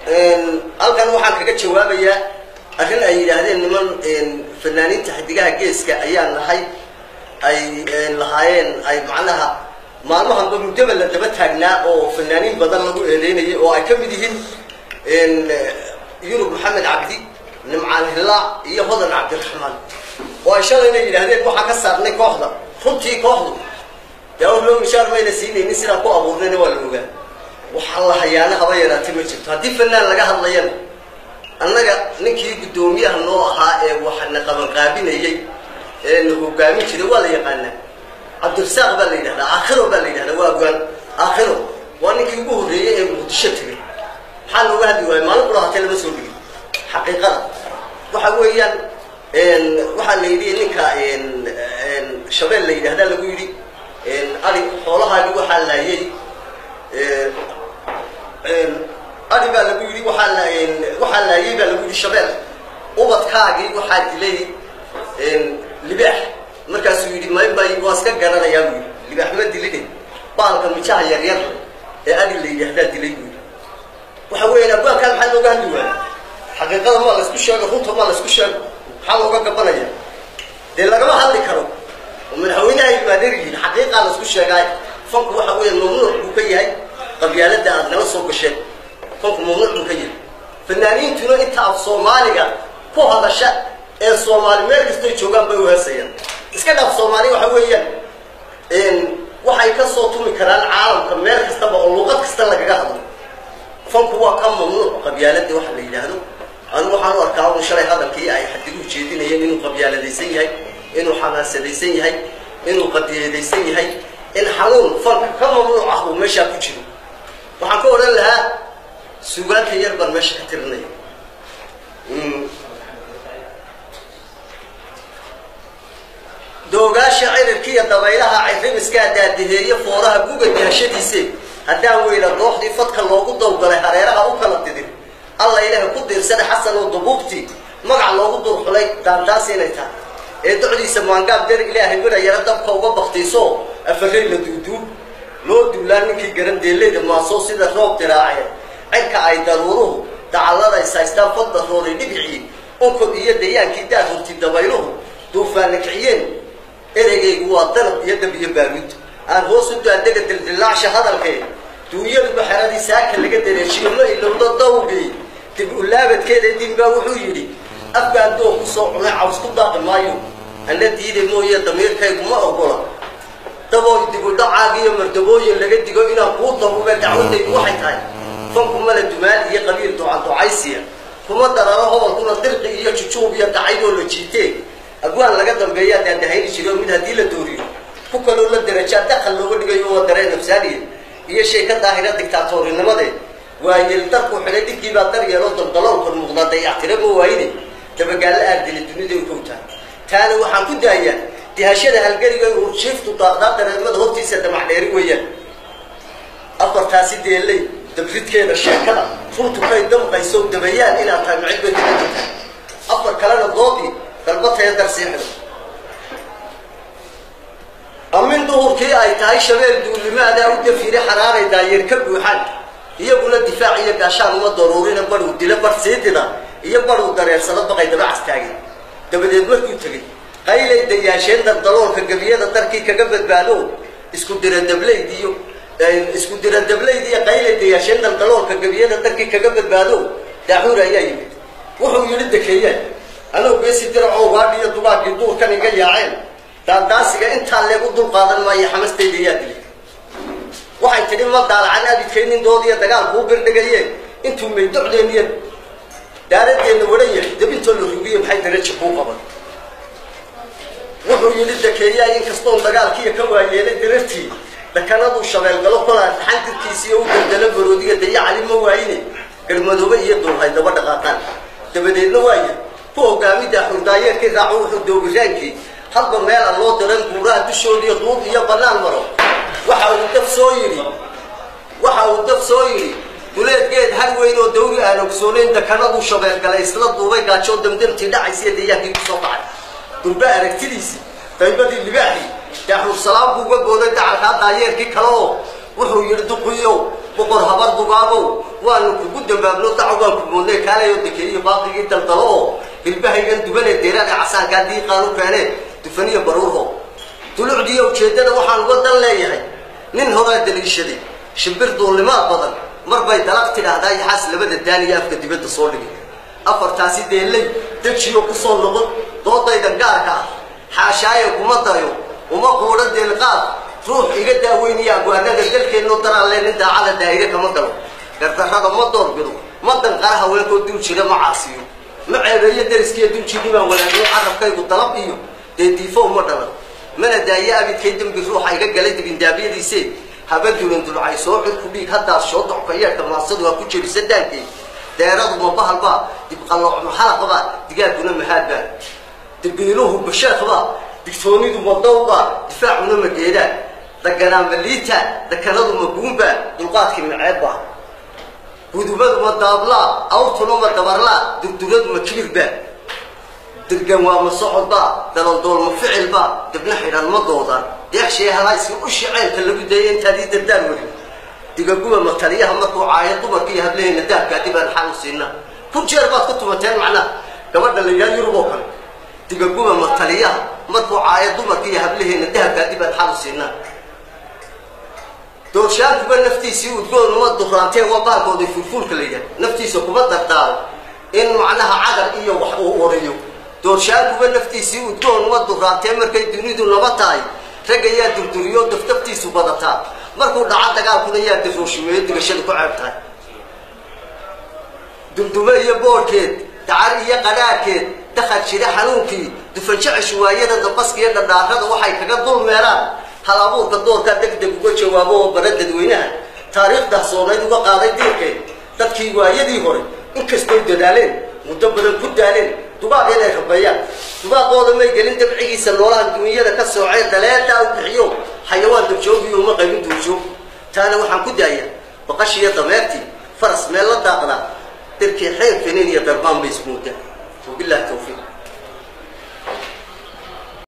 halkan waxaan kaga jawaabayaa arrin ay yidhaahdeen niman fanaaniinta xidigaha geeska ayaa nahay ay lahaayeen ay macnaha maalmahanba muddaba la daba taagnaa oo fanaaniin badan lagu eedeynayay oo ay ka mid yihiin yurub maxamed cabdi nimcaan hillaac iyo hodan cabdiraxmaan oo ay shalayna yidhaahdeen waxaan ka saarnay kooxda runtii kooxdu dee or loo mishaar mayna siinaynin sidaan ku abuurnayna waa la ogaa waxaa la hayaana haba yaraatay ma jirto haddii fanaan laga hadlayana annaga ninkii guddoomiyaha noo ahaa ee waxana qabanqaabinayey ee na hogaamin jiray waa la yaqaanaa cabdirasaaq baa la yidhahdaa aakhiro baa la yidhahdaa waa gaan aakhiro waa ninkii ugu horreeyey ee muqdisho tegay maxaa looga hadli waaya maalin kula hatee lama soo dhigin xaqiiqada waxa weeyaan waxaa la yidhi ninka shabeel la yidhahdaa lagu yidhi ari xoolahaagi waxaa laayay adi baa lagu yidhi waxaa la waxaa laayay baa lagu yidhi shabeel ubadkaagii waxaa dilay libaax markaasuu yidhi maybay waa iska garanayaa buu yidhi libaax ma diline baalka mijaha yaryar ee adi la yidhahdaa dilay buu yidhi waxa weeyaan abwaankaan maxaa looga hadli waaya xaqiiqada maa laysku sheego runta maa laysku sheego maxaa looga gabanaya dee lagama hadli karo oo madaxweynaha ilmaadeer yihiin xaqiiqaa laysku sheegaay fanku waxa weeya mamnuuc buu ka yahay qabyaalada aad nala soo gasheen fanku mamnuuc buu ka yahay fanaaniintuna inta af soomaaliga ku hadasha ee soomaali meel kastay joogaan bay uheesayaan iska dhaaf soomaali waxa weeyaan waxay ka soo tumi karaan caalamka meel kastaba oo luqad kasta lagaga hadlo fanku waa ka mamnuuc qabyaaladii waxa la yidhaahdo anigu waxaan u arkaa un shalay hadalkii ay xadigu jeedinayeen inuu qabyaaladaysan yahay inuu xamaasadaysan yahay inuu qadiyeedaysan yahay in xanuun fanka ka mamnuuc ah uu meeshaa ku jiro waxaan ka odhan lahaa sugaanka yar baan meesha ka tirinaya doogaasha cirirkiiyo dabaylaha cirrimiskaa daadiheeye fooraha guga dihashadiise haddaan weyna dooxdii fadka loogu dawgalay hareeraha u kala didin alla ilaahay ku diirsada xasan oo dubuubtii magac loogu durxulay daandaas inay tahay ee docdiisa maangaab der ilaahay midha yaro dabka uga baktiiso afarey la duuduub loo duulaan ninkii garan deeleyda maasoo sida roob diraaceen cirka ay daruuruhu dacallada saystaan fadda rooray dhibicii onkod iyo dayaankii daad hurti dabayluhu duufaanna kiciyeen ereygaygu waa danab iyo dab iyo baaruud aan hoos u daadega dildillaacsha hadalkee duunyaduba xeradii saaka laga dareejiyo ma ilowdo dawgii dib ulaabadkeeda dinbaa wuxuu yidhi afgaan doo ku soo cunay caws ku daaqi maayo ana diiday mooye damiirkaygu ma ogola dabooy dibudhacaagiiyo mardabooyin laga digo inaan kuu dabuube dacwadaydu waxay tahay fanku mala dumaal iyo qabiil ducaducaysiya kuma dararo hobolkuna dirqi iyo jujuub iyo dacaydoo la jiitee abwaan laga dambeeyaa daandahayni jiro mid haddii la dooriyo ku kaloo la darajaa daqal looga dhigayo waa dareen nafsaaniya iyo shay ka daahira dictaatoorinimadee waa yeeldarku xidhay dhibkii baa dar yeeloo daldaloolkan muuqdaa dayactira ma waayne dabagaallo aardili dunida u kowtaa taana waxaan ku daayaa dihashada halgariga uu jiiftu daaqdaa dareemada hortiisa damaxdheeri weeyaan afartaasi deelley dabridkeeda sheekada runtu kay damqayso dabayaan inaad tahay macid bay kaga jirtaa afar kalena doodii dalbataya darsiixda amin duhurkii ay tahay shabeel duulimaadaa u dafiire xaraaray daayeer ka buuxaan iyaguna difaac iyo gaashaan uma daruurina baruu dila bar sii dida iyo baruu dareersado baqay dabacas taagay dabadeed markuu tegey qaylay dayaasheen dardaloolka gebiyada darkii kaga badbaado isku dira dablayd iyo isku dira dablayd iyo qaylay dayaasheen dardaloolka gebiyada darkii kaga badbaado daaxuur ayaa yimid wuxuu yidhi dekeeyaan anuu geesi diracoo waadhi iyo dugaagii duurkan iga yaaceen daandaasiga intaa leegu dul qaadan maayo xamastayda yaa dilay waxay tidhi ma daalacan abidkaynin doodiya dagaalkuu birdhigayeen intuu maydocdeeniya daaradeenna waran yahay dabintoo la rugiye maxay daraja kuu qaban wuxuu yidhi dakeeyaay inkastoon dagaalkiiya ka waayeelay darartii dakanaduu shabeelgalo kolaa dhaxan dirkiisiiyo u daldalo baroodiga daya cali ma waayine garmadoobe iyo duulhay daba dhaqaaqaan dabadeedna waaya ku hogaamida xurdaayeerkii raaco wuxuu doobiraankii hadba meel aan loo diran guuraha dushoodiiyo duub iyo bannaan maro waxa uu dab soo yidhi waxa uu dab soo yidhi duleedgeed har weyn oo dawri aan ogsoonayn dakanaduu shabeelgalay isla duubay gaajoo damdamtii dhacaysiiyo dayaankii ku soo kacay durbe aragtidiisii daybadii libaaxii daaxuur salaam buu uga gooday dacalkaa daayeerkii kale oo wuxuu yidhi duqiyow boqor habar dugaabow waanu kugu dambaabno daco waan ku moodnay kaalayo dekeeyo baaqigii daldalo oo hilbahaygan dubanee deeraada casaankaa diiqaan u keenee dufaniyo baruurho dulucdiiyo ujeeddada waxaan uga dan leeyahay nin horaa daliishaday shimbir duulnimaad badan mar bay dalaq tidhaahdaa yaxaas labada daaniya afka dibadda soo dhigay afartaasi deelley dejiyo ku soo noqon doodaydan gaarka ah xaashaaye kuma dayo uma quudho deelqaad ruux iga daaweynaya agwaanada dalkeenno daraalle nin daacada daa'ire kama galo gardarrada ma doorbido ma danqara haweenkoo dul jira ma caasiyo ma ceebeeyo dariskiiyo duljini baan walaagno carabkaygu dalab iyo dee diifo uma dhalan mana daayo abidkay dembi ruuxa iga galay dibindaabyadiisee haba dulan dulcay soo cirku dhiig haddaas shoo docka yeerka maansadu ha ku jebisa daankay deeradu ma bahalbaa dibqallooc maxalaqbaa digaaguna mahaadbaa dabiiluhu basheekhbaa digtoonidu ma dawbaa difaacuna ma geedaan daganaa ma liita dakanadu ma buunbaa dulqaadkii maceebbaa gudubadu ma daablaa awrtuna ma dabarlaa durduradu ma kibirbaa dirgan waa ma socodbaa dalaldool ma ficilbaa dibna xidhan ma doodaan deexshee halaysi u shaceelka lagu dayay intaad ii dardaar werin digaguba ma taliyaha markuu caayo dumarka iyo hablaheyna dahabkaa dib aan xal u siinaa kun jeer baad ku tumateen macnaha gabadha la yidhaha yurub oo kale digaguba ma taliyaha markuu caayo dumarka iyo hablaheyna dahabkaa dib aan xal u siinaa doorshaankuba naftiisii udgoon uma duraantee waa baarkooda fulfuulka la yidhaha naftiisa kuma dardaaro in macnaha cadar iyo wax uu oriyo doorshaankuba naftiisii udgoon uma duraantee markay dunidu naba tahay ragga yaa durduriyo daftaftiisu badataa markuu dhaco dagaalkuna yaa darooshimeeyo digashadu ku ceeb tahay dumdume iyo boorhkeed dacar iyo qadhaarhkeed dakhal jira xanuunkii dufanjecesh waayada dambaska iyo dhadhaarada waxay kaga dul meelaan hal abuurka doorkaa deg deg uga jawaabo oo bara dadweynaha taariikhdaas soonayd uga qaaday diirkeed dadkii waayadii hore inkastoy dadaaleen muddo badan ku daaleen dubaaq inay rabeeyaan dubaaqooda may gelin dabcigiisa noolaha dunyada ka soocee daleedaa u bixiyo xayawaan dabjoogiyo uma qaybin duurjoog taana waxaan ku daayaa baqashiiyo dameertii faras meel la daaqdaa dirkii xeer feniin iyo darbaan bay ismoodaa wabillahi tawfiiq